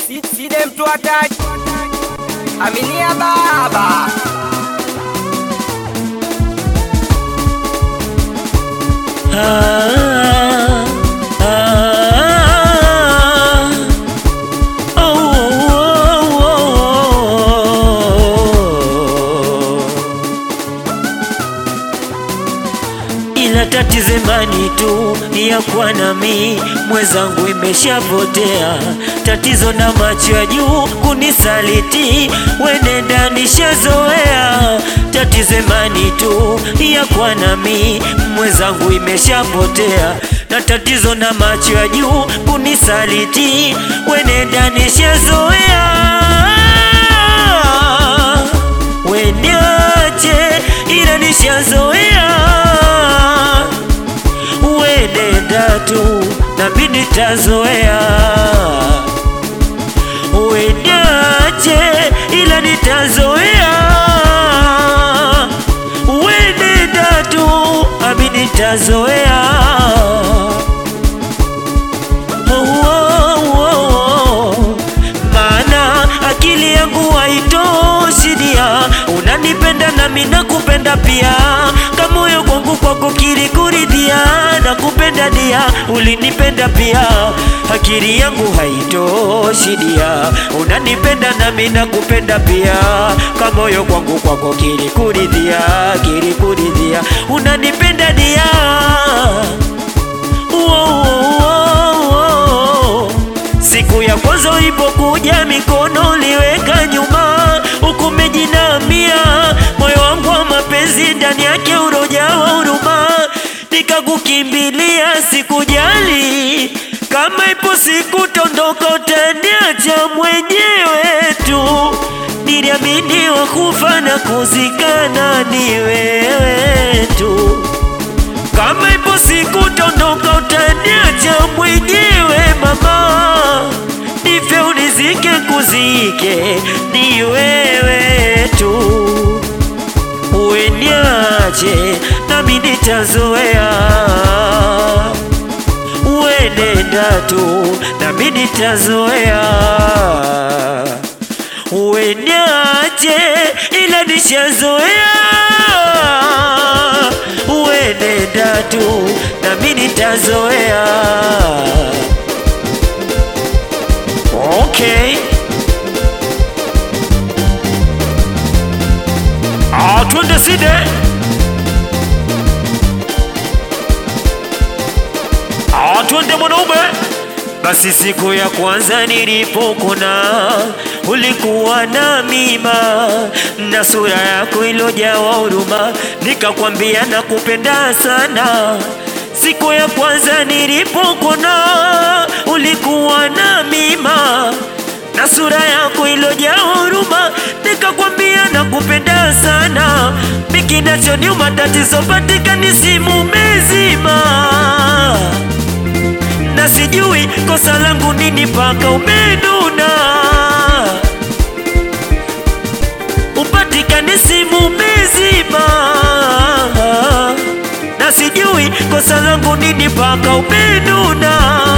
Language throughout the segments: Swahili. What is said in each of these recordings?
Si, si dem tu attack. Aminia baba. Ah, ah, oh, oh, oh, oh. Ila tatizo imani tu ni ya kuwa nami mwenzangu imeshapotea, tatizo na macho ya juu kunisaliti, wenenda nishazoea, tatizo imani tu ya kuwa nami mwenzangu imeshapotea, na tatizo na macho ya juu kunisaliti, wenenda nishazoea weniache ila nishazoea wenenda tu nami nitazoea weniache ila nitazoea wenenda tu nami nitazoea Oh, oh, oh, oh. Maana akili yangu haitoshi dia, unanipenda nami nakupenda pia, kamoyo kwangu kwako kilikuridhia, nakupenda dia, ulinipenda pia, akili yangu haitoshi dia, unanipenda nami nakupenda pia, kamoyo kwangu kwako kilikuridhia, kilikuridhia, unanipenda dia Wow, wow, wow. Siku ya kwanza ulipokuja mikono uliweka nyuma, huku umejinamia moyo wangu wa mapenzi ndani yake urojawa huruma, nikakukimbilia sikujali kama ipo siku tondoka utaniacha mwenyewe tu, niliamini wakufa na kuzikana ni wewe tu kama ipo siku tondoka utaniacha mwenyewe mama, nife unizike kuzike ni wewe tu, ueniache nami nitazoea, uenenda tu nami nitazoea, ueniache ila nishazoea uenenda tu nami nitazoea. Okay. Ah, twende side. Ah, twende mwanaume. Basi siku ya kwanza nilipokuna ulikuwa na mima na sura yako ilojawa huruma, nikakwambia nakupenda sana. Siku ya kwanza nilipokuna ulikuwa na mima na sura yako ilojaa huruma, nikakwambia nakupenda sana. Mikinachoniuma tatizo patikani simu mezima na sijui kosa langu nini mpaka umenuna, upatikane simu mezima, na sijui kosa langu nini mpaka umenuna,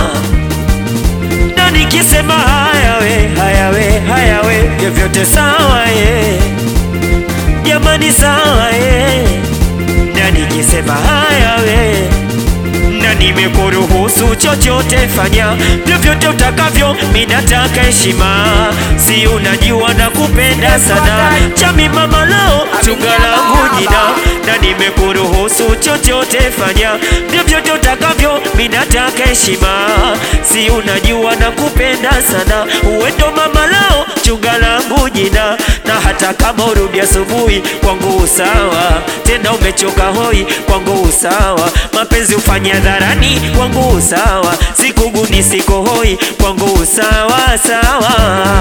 na nikisema haya we, haya we, haya we, vyovyote sawa ye, jamani sawa ye, na nikisema haya we na nimekuruhusu chochote, fanya vyovyote utakavyo, minataka heshima, si unajua na kupenda sana, chami mama lao chunga langu jina, na nimekuruhusu chochote, fanya vyovyote utakavyo, minataka heshima, si unajua na kupenda sana, uwendo mama lao chunga langu jina, na hata kama urudi asubuhi kwangu usawa, tena umechoka hoi kwangu usawa, mapenzi ufanye hadharani kwangu usawa, sikuguni siko hoi kwangu usawa sawa.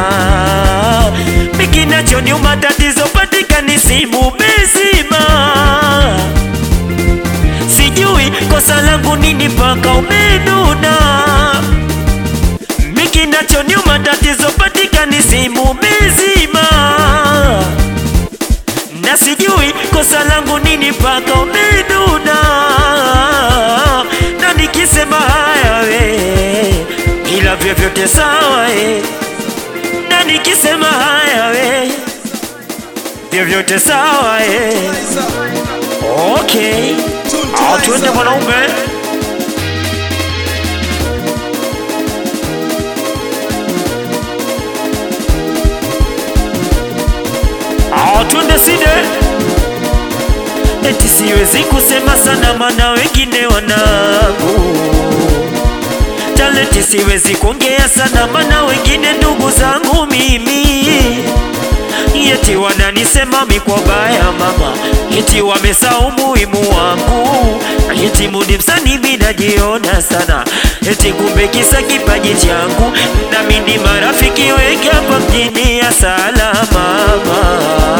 Mikinachoniuma tatizo patikani simu bezima, sijui kosa langu nini mpaka umenuna. Mikinachoniuma tatizo patikani simu bezima na sijui kosa langu nini mpaka umenuna, na nikisema haya we, ila vyovyote sawa eh. na nikisema haya we vyovyote sawa eh. Okay, au tuende mwanaume. Au tuende side. Eti siwezi kusema sana mana wengine wanangu talenti, siwezi kuongea sana mana wengine ndugu zangu mimi Yeti wananisema mikwa baya mama, eti wamesahau umuhimu wangu, eti mudi msanii mimi najiona sana, eti kumbe kisa kipaji changu, nami ni marafiki wengi hapa mjini ya salama mama,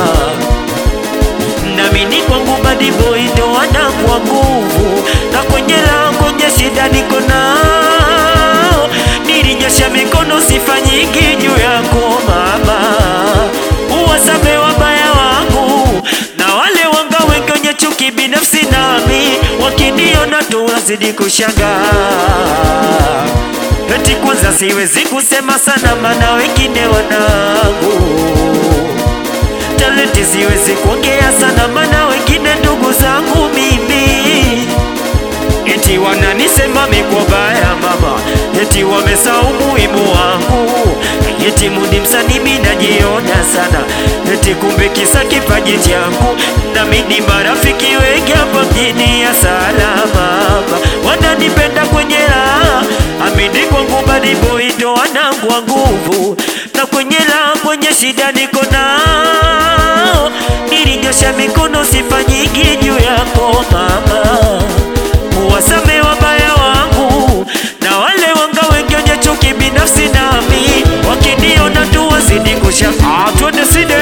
nami ni kwangu badi boy ndo wanangwa nguvu, na kwenye lao kwenye shida niko nao, nilinyosha mikono sifa nyingi juu yako mama uwasame wabaya wangu na wale wanga wengi wenye chuki binafsi nami wakiniona tu wazidi kushangaa eti kwanza siwezi kusema sana mana wengine wanangu talenti siwezi kuongea sana mana wengine ndugu zangu mimi eti wananisema mikwa baya mama, eti wamesahau umuhimu wangu, eti mudi msanii mimi najiona sana, eti kumbe kisa kipaji changu, nami ni marafiki wengi hapa mjini ya salama, wananipenda kwenye raha, amini kwangu badi boy ndo wanangwa nguvu, na kwenye raha kwenye shida niko nao, nilinyosha mikono sifa nyingi juu yako mama uwasame wabaya wangu na wale wanga wengi wenye chuki binafsi nami wakiniona tu wazidi kusha Ah, twende side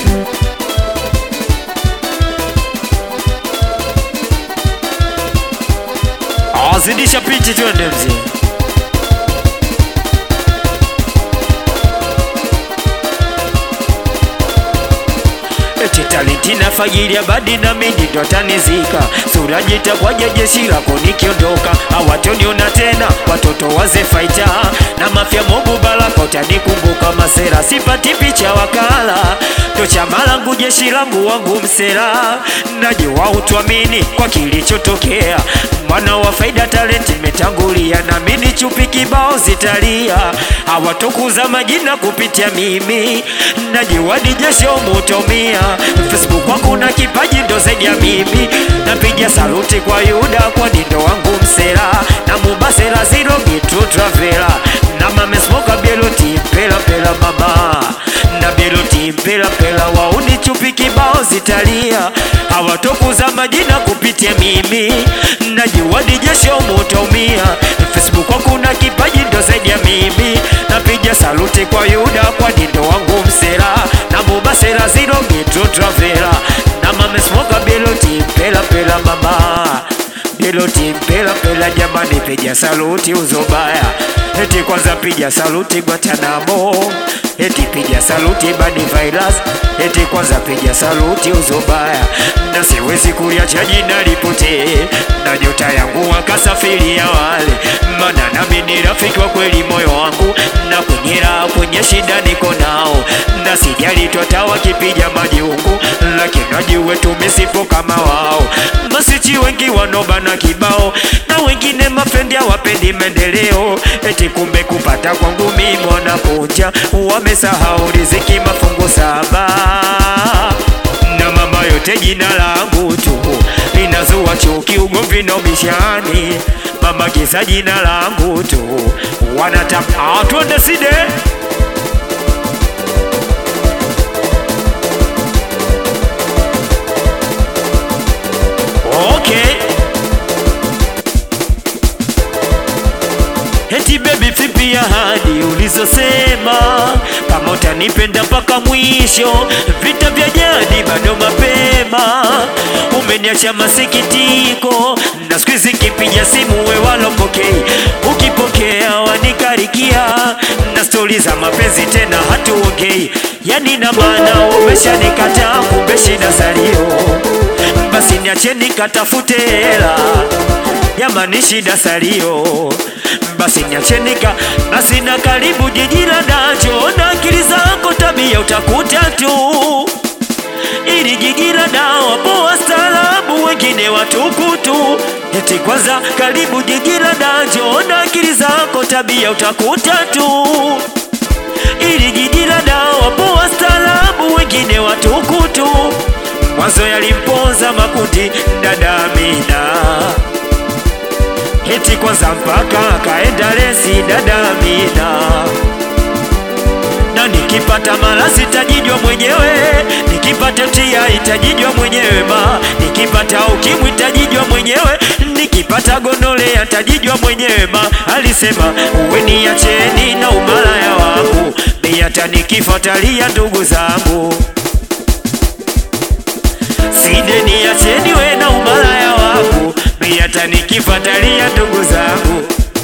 Ah, zidisha pichi twende mzee eti talenti na fagilia badi na mimi ndo tanizika sura jitakwaje jeshi lako nikiondoka hawatoniona tena watoto waze faita na mafya mobu baraka utanikumbuka masera sipati picha wakala ndo chama langu jeshi langu wangu msera najua utwamini kwa kilichotokea mwana wa faida talenti metangulia na mimi chupi kibao zitalia hawatokuza majina kupitia mimi najua ni jesho mutomia Facebook kwangu na kipaji ndo zaidi ya mimi napiga saluti kwa Yuda kwa ndo wangu msera na mubasera zero gitu travela na mame smoka bieloti pela pela mama na bieloti pela pela wauni chupi kibao zitalia hawatokuza majina kupitia mimi najua ni jesho mutaumia Facebook kwangu na kipaji ndo zaidi ya mimi napiga saluti kwa Yuda kwa ndo wangu msera na mubasera zero gitu travela na mame smoka bieloti pela pela mama Biloti mpela pela jamani, piga saluti uzobaya, eti kwanza piga saluti Guantanamo, eti piga saluti badi virus, eti kwanza piga saluti uzobaya, na siwezi kuliacha jina lipotee, na nyota yangu wakasafiri ya wale, mana nami ni rafiki wa kweli moyo wangu, na kwenye raha kwenye shida niko nao, na sijali tota wakipiga majungu, lakini wajue tumesipo kama wao, masichi wengi wanobana kibao na wengine mafrendi hawapendi maendeleo, eti kumbe kupata kwangu mimi wanakuja, wamesahau riziki mafungu saba na mama yote jina langu tu linazua chuki, ugomvi na ubishani, mama kisa jina langu tu wanataka twende side Okay. Eti baby vipi ahadi ulizosema kama utanipenda mpaka mwisho, vita vya jadi bado mapema, umeniacha masikitiko na siku hizi kipiga simu we walopokei, ukipokea wanikarikia na stori za mapenzi tena hatuongei, yani na maana umeshanikataa, kumbe shida salio basi niache nikatafute hela jamani, shida salio, basi niache nika na sina karibu jiji la nacho na akili zako tabia utakuta tu ili jiji la dawa poa staarabu, wengine watukutu. Eti kwanza karibu jiji la dajo na akili zako, tabia utakuta tu. Ili jiji la dawa poa staarabu, wengine watukutu. Mwanzo yalimponza makundi dada Amina, eti kwanza mpaka kaenda lesi dada Amina na nikipata malasi itajijwa mwenyewe, nikipata tia itajijwa mwenyewe, ma nikipata ukimwi itajijwa mwenyewe, nikipata gonole atajijwa mwenyewe, ma alisema uwe niacheni na umalaya wangu, mi hata nikifuatalia ndugu zangu side niacheni we na umalaya wangu, mi hata nikifuatalia ndugu zangu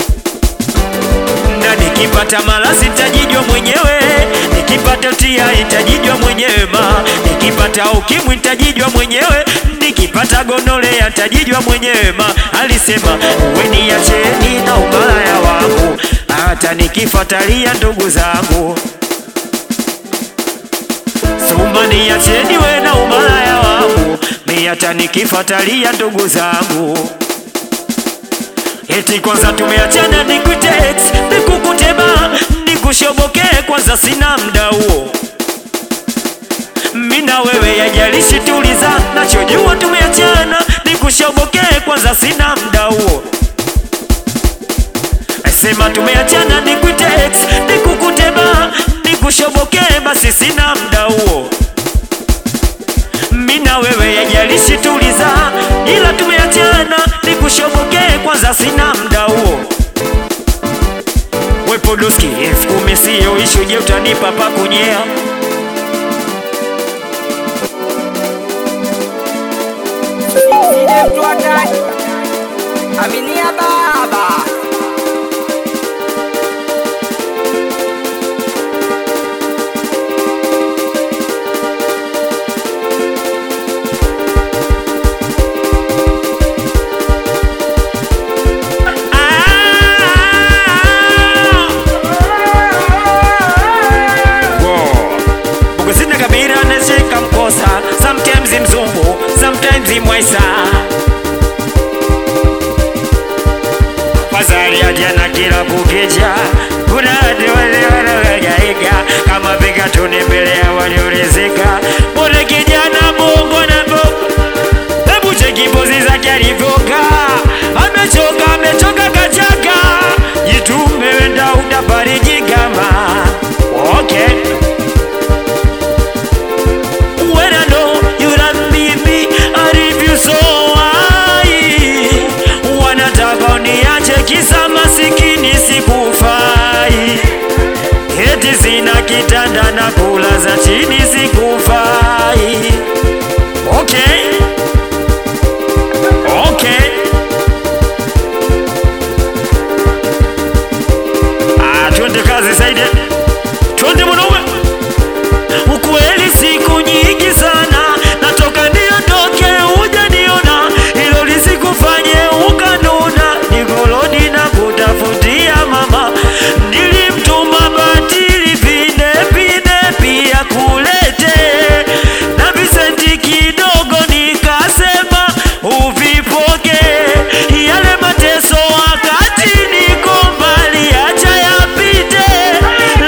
na nikipata malasi itajijwa mwenyewe, nikipata tia itajijwa mwenyewe, ma nikipata ukimwi itajijwa mwenyewe, nikipata gonole atajijwa mwenyewe, ma alisema uwe niacheni na umalaya wangu, hata nikifuatalia ndugu zangu Sumba niacheni we na umalaya wangu, mi hata nikifuatalia ndugu zangu Eti kwanza tumeachana nikutex nikukutema nikushoboke kwanza sina mda huo mina wewe yajalishi tuliza nachojua tumeachana nikushoboke kwanza sina mda huo sema tumeachana nikutex nikukutema nikushoboke basi sina mda huo mina wewe yajalishi tuliza ila tumeachana nikushoboke kwanza sina mda huo wepodoski elfu kumi siyo ishu je utanipa pa kunyea Sile mtu hatari. Aminia baba. Bugusina kabira nashika mkosa sometimes mzungu sometimes mwaisa Fazali ajana kila kukicha kuna watu wale wanaohangaika kama vika tuni mbele ya waliolezeka mbona kijana bongo na bongo Hebu cheki pozi zake alivyokaa, amechoka amechoka kachaka, jitume wenda utafariji kama okay. When I know you don't leave me, I leave you so high. Wanataka uniache kisa masikini sikufai, eti sina kitanda na kula za chini sikufai. Okay. Okay. Ah, twende kazi Saide, twende mwanaume. Ukweli siku nyingi sana natoka niondoke, hujaniona hilo lisikufanye ukanuna, nikolodi na kutafutia mama, nilimtuma batili vine vine pia kulete na visenti kidogo, nikasema uvipoke yale mateso wakati niko mbali, acha yapite,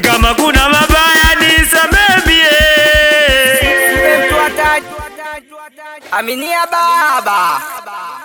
kama kuna mabaya nisamemie Siwe mtu hatari. Aminia baba